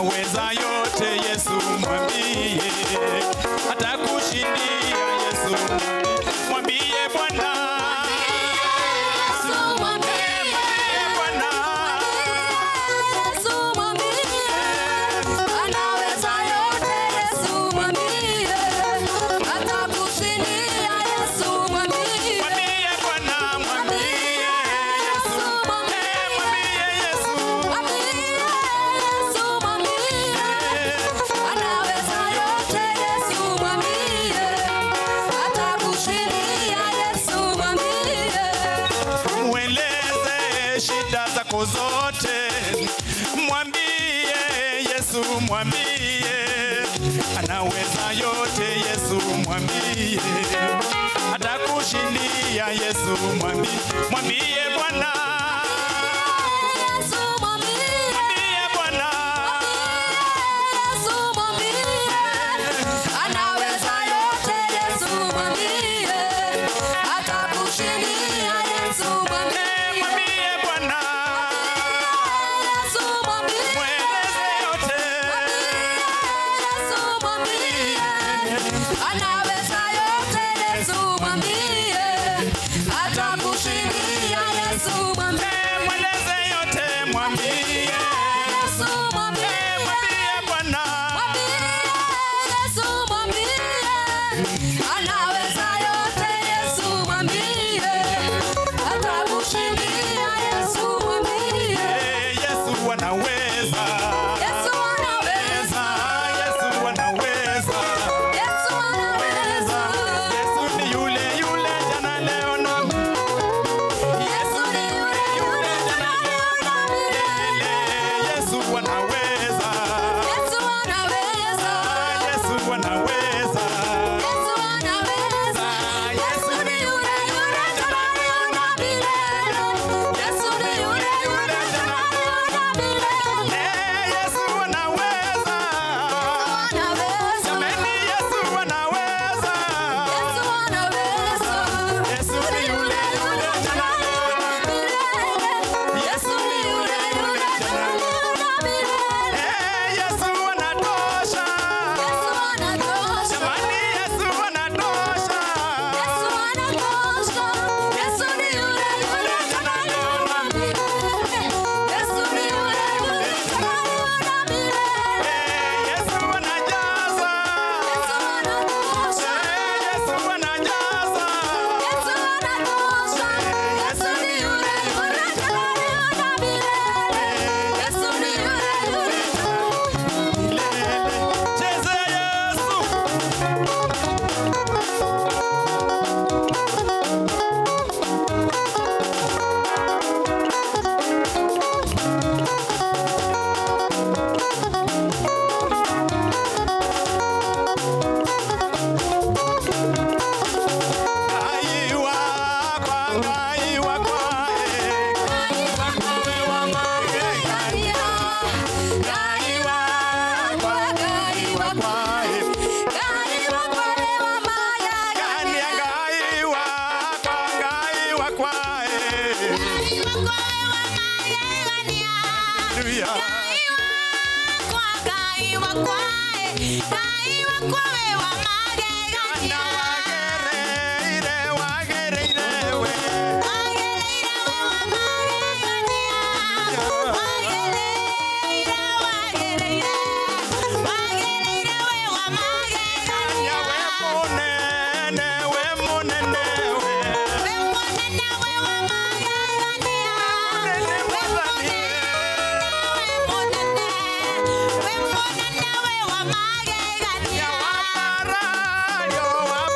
anaweza yote. Yesu mwambie, atakushindia. Yesu mwambie, mwambie Bwana, Yesu mwambie, Bwana Yesu mwambie, anaweza yote. Yesu mwambie, atakushindia. Yesu mwambie, mwambie Bwana, mwambie Yesu, mwambie, mwambie Yesu, mwambie Yesu mwambie, anaweza yote. Yesu mwambie, atakushindia. Yesu mwambie mweleze shida zako zote, mwambie Yesu, mwambie anaweza yote. Yesu mwambie, atakushindia. Yesu mwambie, mwambie Bwana, Yesu mwambie, mwambie Bwana, Yesu mwambie, anaweza yote. Yesu mwambie, atakushindia. Yesu mwambie, mwambie Bwana, Yesu mwambie, mweleze yote, Yesu mwambie, anaweza yote. Yesu mwambie, atakushindia. Yesu mwambie, mweleze yote, mwambie, Yesu mwambie, mwambie Bwana. Yesu mwambie, anaweza yote. Yesu mwambie, atakushindia. Yesu mwambie, Eh, Yesu anaweza. Yesu anaweza, Yesu anaweza. Yesu anaweza, Yesu ni yule yule jana leo na Yesu ni yule yule jana leo na milele. milele. Yesu anaweza. Yesu anaweza, Yesu anaweza. Yesu anaweza, Yesu ni yule yule jana leo na milele. Yesu ni yule yule jana leo na milele. Eh, Yesu anaweza. Anaweza, Jameni, Yesu anaweza. Yesu anaweza, Yesu ni yule yule jana leo na Yesu ni yule yule jana leo na milele. Eh, Yesu anatosha. Yesu anatosha. Jamani, Yesu anatosha. Yesu anatosha. Yesu ni yule yule jana leo na milele. Yesu ni yule yule jana leo na milele. Eh, Yesu anajaza. Yesu anatosha. Eh, Yesu anajaza. Yesu anatosha. Yesu ni yule yule jana leo na milele. Yesu ni yule yule Cheze Yesu. Ngai wakwa, Ngai wakwa, eh. Ngai wakwa, eh. Kani ya Ngai wakwa, Ngai wakwa, eh. Hallelujah. Kana wagereire, wagereire we. Kanya we munene, we munene we. Munene mwathani. Ya waparario,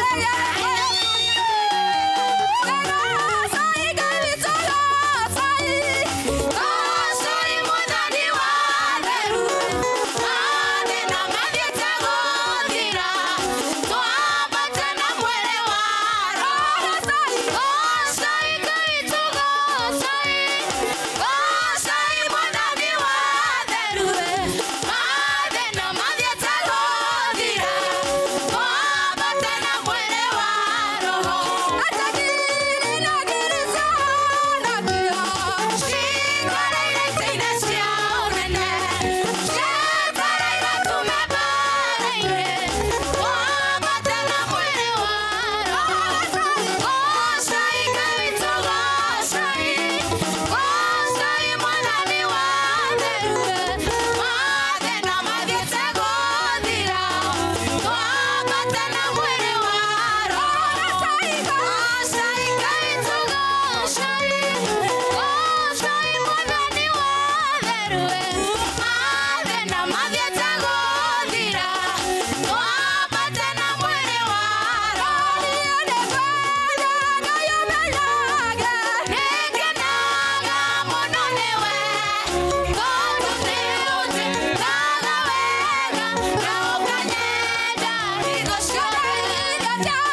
Yeah.